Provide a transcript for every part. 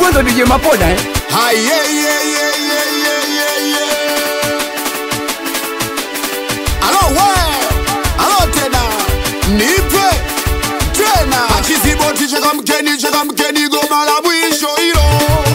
Hivi ndo DJ Mapoda eh? Hai, yeah, yeah, yeah, yeah, yeah, yeah, yeah. Alo we, alo tena, nipe tena. Achiziboti cheka mkeni, cheka mkeni, goma la mwisho hilo.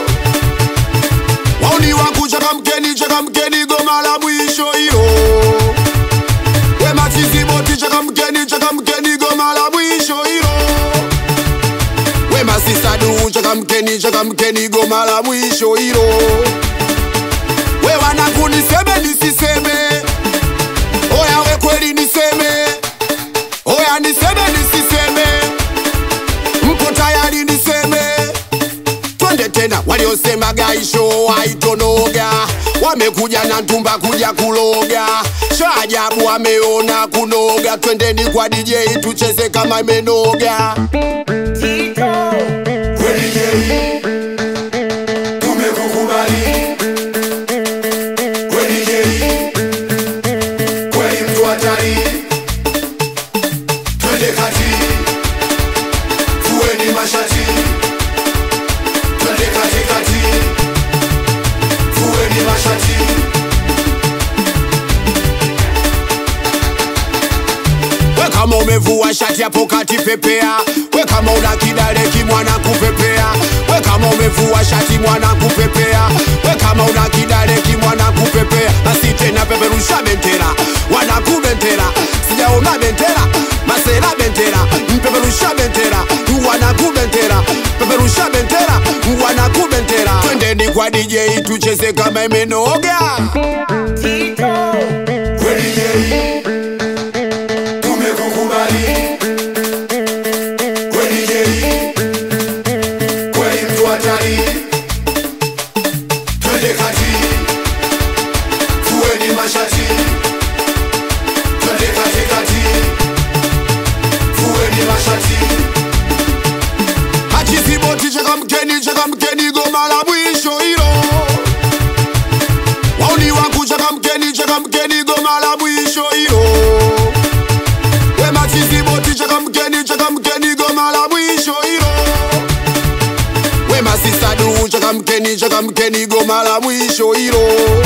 Wauni wangu cheka mkeni, cheka mkeni, goma la mwisho hilo. We machiziboti cheka mkeni, cheka mkeni, goma la mwisho hilo. We masisadu cheka mkeni, cheka mkeni, goma la mwisho hilo. We wanangu niseme nisiseme, oya we kweli niseme, oya niseme nisiseme, mpo tayari niseme? Twende tena, waliosema gaisho haitonoga wamekuja na ntumba kuja kuloga, shaajabu wameona kunoga. Twendeni kwa DJ tucheze kama imenoga. Kweli jei, tumekukubali. Kweli jei, kweli mtu hatari. Twende kati, fueni mashati. Twende kati kati, fueni mashati. We kama umevua shati hapo kati pepea, we kama una kidale kimwana kupepea, we kama umevua shati mwana kupepea, we kama una kidale kimwana kupepea, basi tena peperusha bendera, wanaku bendera, sijaona bendera, masera bendera, mpeperusha bendera, wanaku bendera, peperusha bendera, wanaku bendera, twendeni kwa DJ tucheze kama imenoga. Kweli jei, tumekukubali. Kweli jei, kweli mtu hatari. Twende kati, fueni mashati. Twende kati kati, fueni mashati. Achiziboti cheka mkeni, cheka mkeni, goma la mwisho hilo. Wauni wangu cheka mkeni, cheka mkeni, goma la mwisho hilo. We machiziboti cheka mkeni, cheka mkeni, goma la mwisho hilo. We masisadu cheka mkeni, cheka mkeni, goma la mwisho hilo.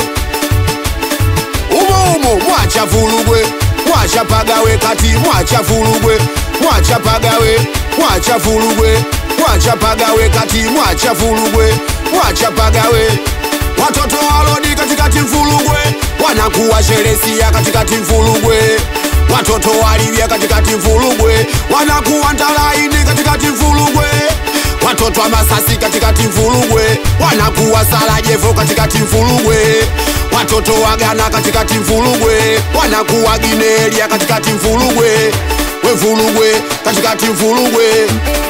Umo umo mwacha vulugwe, mwacha pagawe kati, mwacha vulugwe, mwacha pagawe, mwacha vulugwe, mwacha pagawe kati, mwacha vulugwe, mwacha pagawe. Watoto walodi katikati mfulugwe, wanakuwa sheresia katikati mfulugwe. Watoto walivya katikati mfulugwe, wanakuwa ntalaini katikati mfulugwe. Watoto wa Masasi katikati mfulugwe, wanakuwa Sarajevo katikati mfulugwe. Watoto wa Ghana katikati mfulugwe, wanakuwa Ginelia katikati mfulugwe. We mfulugwe katikati mfulugwe,